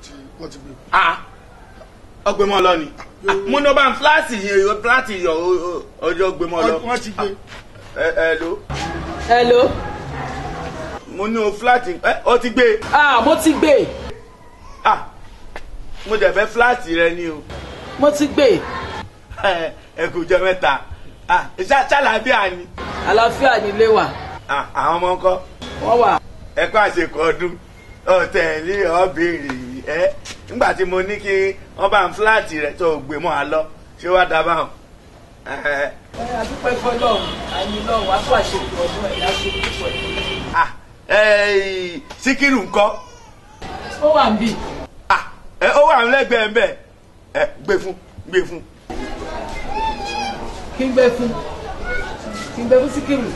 ti wọ́n ti gbé. ah ọgbẹ́ mọ́ lọ ni Ah, mo ní ọba ń fúláàtì yẹn fúláàtì yọ ọjọ́ gbé mọ́ lọ. wọ́n ti gbé. ẹ ẹ lo hello mo ní o fúláàtì ẹ ọ ti gbé ah mo ti gbé ah mo dẹ̀ fẹ́ fúláàtì rẹ ni o mo ti gbé ẹ ẹ kò jẹ mẹ́ta ah ṣá ṣàlàbíà ni àlàáfíà nílé wa ah àwọn ọmọ ńkọ́ wọ́n wà ẹ kó àṣekọ ọdún ọ̀tẹ̀lé ọ̀bẹ̀rẹ̀ ẹ nígbà tí mo ní kí wọ́n bá ń fúláàtì rẹ tó gbé mọ́ a lọ ṣé wàá dábàá hàn ẹ ẹ adúpẹ́ fọlọ́run àyìn lọ́run wàá tó àṣekù ọdún ẹ̀ láṣẹ púpọ̀ ẹ̀. ah ẹ síkírù ńkọ́ ó wà ń bì ah ẹ ó wà lẹ́gbẹ̀ẹ́ ń bẹ̀ ẹ gbé fún gbé fún kí n gbé fún kí n gbé fún síkírù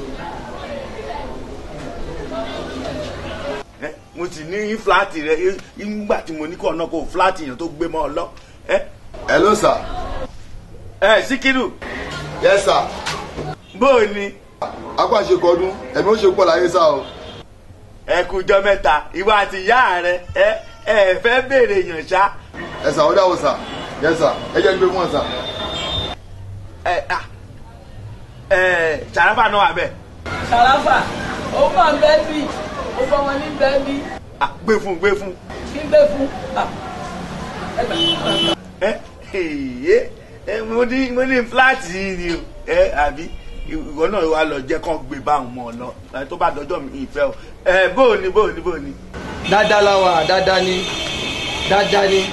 ẹ mo sì ní fúláàtì rẹ ẹ, nígbà tí mo ní kọ́ ọ̀nà kó fúláàtì yẹn tó gbé mọ́ ọ lọ ẹ hello sir ẹ síkírù yes sir bóò ni apá àṣekọ ọdún ẹ̀mí ó ṣe pọ̀ láyé sá o ẹ kújọ mẹ́ta ìwọ àti ìyá rẹ ẹ ẹ fẹ́ béèrè yàn ṣá ẹ sà ó dáwọ́ sà yes sir ẹ jẹ́ gbé fún ọ sà ẹ ah ẹ sàràfà náà wà bẹ́ẹ̀ ṣàràfà ó mà ń bẹ́ bì ó bọ́ wọn ní bẹ́ bì ah gbé fún gbé fún kí n gbé fún ah ẹ gbà ẹ ẹ ẹ mo ní mo ní fúláàtì yìí ni o ẹ àbí ìwọ náà wà lọ jẹ́ kán gbé báwọn mọ́ ọ lọ ẹ tó bá dọjọ́ mi ìfẹ́ o ẹ bóò ni bóò ni bóò ni. dáadáa la wà dáadáa ni dáadáa ni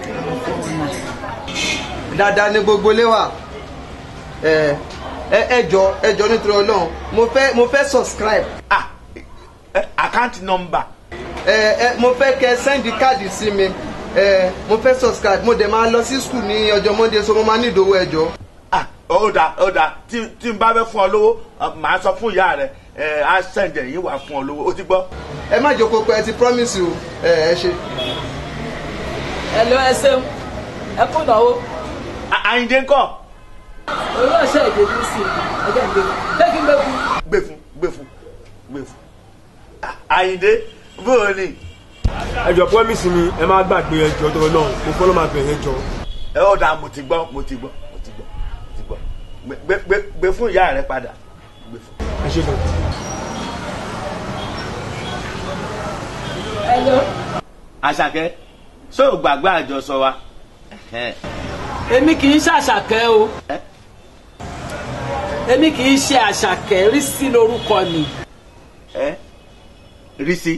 dáadáa ni gbogbo ilé wa ẹ ẹ ẹ jọ ẹ jọ nítorí Ọlọ́run mo fẹ́ mo fẹ́ subscribe ah ẹ àkáǹtì nọ́mbà ẹ ẹ mo fẹ́ kẹ́ sẹ́ndì káàdì sí mi ẹ mo fẹ́ subscribe mo dẹ̀ máa lọ sí skul ní ọjọ́ monday so mo máa ní ìdòwò ẹ jọ. ah ó dà ó dà tí tí n bá fẹ́ fún ọ lówó ọ, màá sọ fún ìyá rẹ ẹ á sẹ̀ǹdẹ̀ yín wà fún ọ lówó ó ti gbọ́. ẹ má jókòó pé ẹ ti promise o ẹ ẹ ṣe. ẹ lọ ẹ ṣeun ẹ kú ìnáwó À- àyìndé ńkọ́ òun náà ṣe èdè ní sí i ẹ jẹ́ ń gbé fún ṣé kí n gbé fún gbé fún gbé fún gbé fún Ah, àyìndé bóò ni ẹjọ promise mi ẹ má gbàgbé ẹjọ tó náà mo fọlọ́ máa bẹ̀rẹ̀ ẹjọ. ẹ ó dà mo ti gbọ́ mo ti gbọ́ mo ti gbọ́ mo ti gbọ́ Gbé- gbé gbé gbé fún ìyá rẹ padà gbé fún. ẹ ṣe gan. ẹ lọ àṣàkẹ́ ṣé o gbàgbé àjọsọ wa Ẹhẹ́n. èmi kì í ṣàṣàkẹ́ o Ẹ? èmi kì í ṣe àṣàkẹ́ rí sí lórúkọ mi ẹ rí sí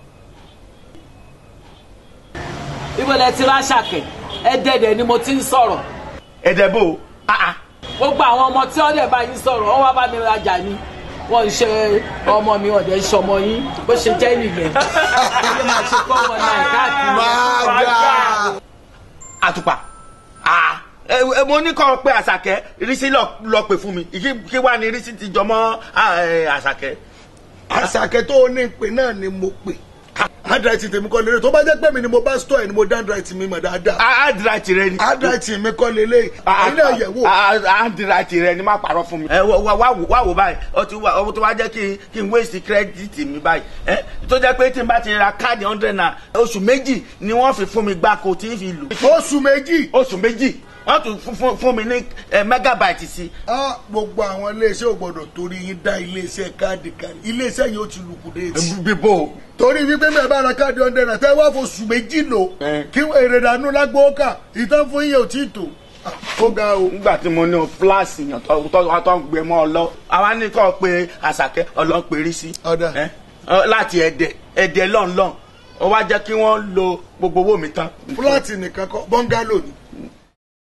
ibo lẹ ti ráṣàkẹ́ ẹ dẹ̀dẹ̀ ni mo ti ń sọ̀rọ̀ ẹ̀dẹ̀bò ah ah gbogbo àwọn ọmọ tí wọ́n dẹ̀ bá yín sọ̀rọ̀ wọ́n wá bá mi rajà ni wọ́n ń ṣe ọmọ mi ọ̀dẹ̀ ń ṣọmọ yín bó ṣe jẹ́ nìyẹn ilé máa ṣe kọ́ wọn náà káàkiri. máa dà àtùpà ah ẹ ẹ, mo ní kọ́ pé àṣàkẹ́ rísí lọ lọ pè fún mi kí kí wàá ní rísí ti jọmọ́ ah, ẹ, àṣàkẹ́. àṣàkẹ́ tó o ní ìpè náà ni mo pè handwriting tèmi kọ́ lélẹ̀ tó bá jẹ́ pé mi ni mo bá store ẹ̀ ni mo dá handwriting mi mọ̀ dáadáa àdìrátì rẹ ni. handwriting mi kọ́ lélẹ̀ ẹ̀yin náà yẹ̀ wò àdìrátì rẹ ni má parọ́ fún mi. ẹ wá wá wá wò wá wò báyìí ó ti wá ó ti wá jẹ́ kí n kí n waste credit mi báyìí. ẹ tó jẹ́ pé tí n bá ti ra káàdì hundred naira oṣù méjì ni wọ́n fi fún mi gbáko tí n fi lò. oṣù méjì oṣù méjì wọ́n tún fún- fún fún mi ní ẹ, megabyte sí. Ah, gbogbo àwọn iléeṣẹ́ ò gbọ́dọ̀ torí yín dá iléeṣẹ́ káàdì kan iléeṣẹ́ yìí ó ti lùkù déètì bíbó torí wípé mi ẹ̀ bá ra káàdì hundred naira tẹ́ wá foṣù méjì lò Eh. kí èrè dànù lágbó kà ìtàn fún yín ò tí ì tó Ah, ó ga o. nígbà tí mo ní o fúláàsì yàn tó tó tó ń gbé mọ́ ọ lọ àwa ní kọ́ pé àṣàkẹ́ ọlọ́pẹ̀rí sí. Ọ̀dà. ẹ, ọ, láti ẹ̀dẹ̀ ẹ̀dẹ̀ lọ́nlọ́n ó wá jẹ́ kí wọ́n lo gbogbo owó mi tán. fúláàtì nìkan kọ́ bọ́ngálò ni